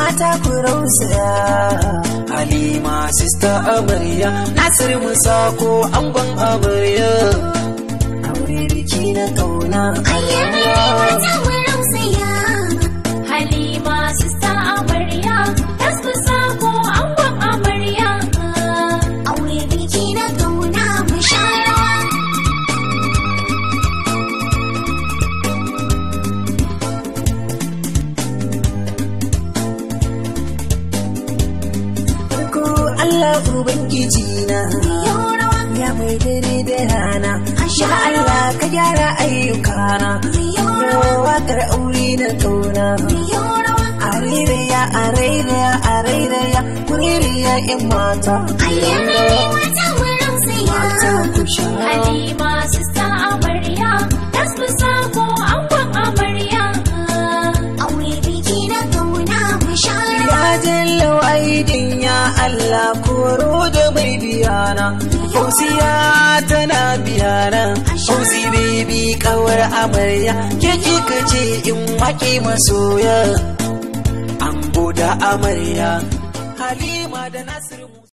mata ku rausaya halima sista amarya nasir musa ko angon amarya aure biki na kauna Halima sista amarya, tasbisa ko angon amarya. Aure biki na kauna mu sha rawa. farko Allah ubangiji na ya mai dare da rana ya Allah ka gyara ayyukana wakar aure na kauna Aririya, aririya, aririya, kuririya in mata. Mata ku sha. Halima sista amarya, tasbisa ko angon amarya. Aure biki na kauna mu sha rawa. Ya jalla wa'idin ya Allah koro da mai biyana. Fausiya tana biyana. Fausi baby kawar amarya. Ke kika ce in waƙe masoya. Ango da amarya. Halima da Nasiru.